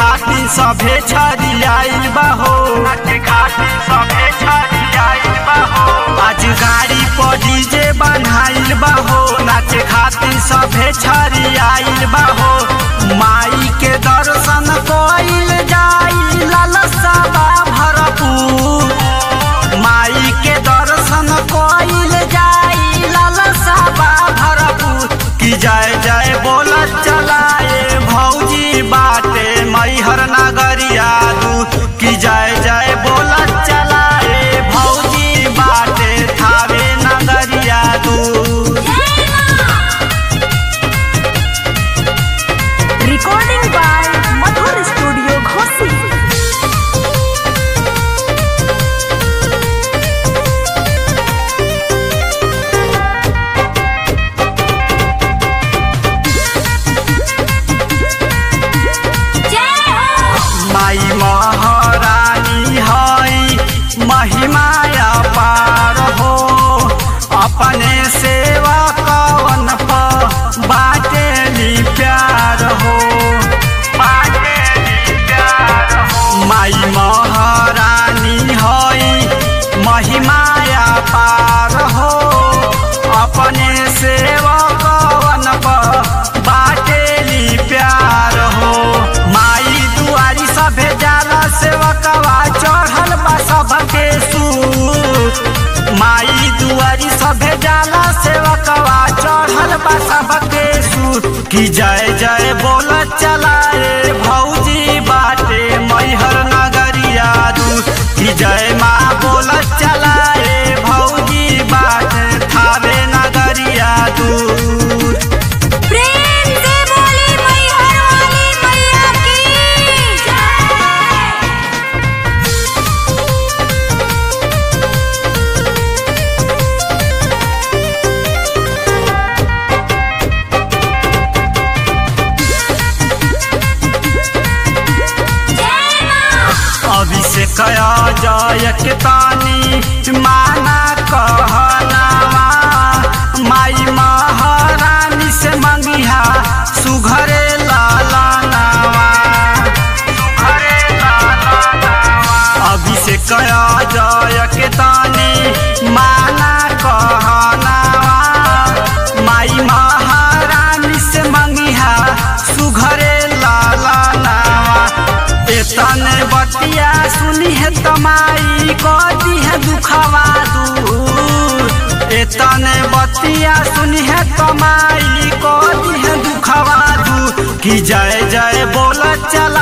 खातिर सभे छरियाइल बा हो नाचे खातिर सभे छरियाइल बा हो आज गाड़ी पर डीजे बनाइल बा हो नाचे खातिर सभे छरियाइल बा हो माई के दर्शन कइल जाई लालसा बा भरपूर माई के दर्शन कइल जाई लालसा बा भरपूर की जय जय बोलत चलाए भौजी बाटे मैहर नगरिया दू की जय जय बोलत चलाए भौजी बाटे थावे नगरिया दू Recording by Madhur Studio Ghosi. माई महारानी हई महिमाया पार हो अपने सेवा कवन प बाटेली प्यार हो बाटेली प्यार हो माई महारानी हई महिमाया पार हो अपने सेवा कवन प बाटेली प्यार हो माई दुआरी सभे जाला सेवकवा चढ़ल बा सबके सूत माई दुआरी सभे जाला सेवकवा चढ़ल बा सबके सूत की जय जय बोल चलाए भौजी बाटे मैहर नगरिया दू की जय माँ बोल चलाए भौजी बाटे थावे नगरिया दूर प्रेम से बोली मैहर वाली मैया की जय अभिषेक जय के तानी माना कहनावा माई महारानी से मंगिहा सुघरे लाला नावा सुघरे लाला नावा अभिषेक जय के तानी माना कहनावा माई महारानी से मंगिहा सुघरे लाला नावा एतने बतिया सुनी है तमाई कदी है दुखवा दूर एतने बतिया सुनी है तमाई कदी है दुखवा दूर की जय जय बोल चला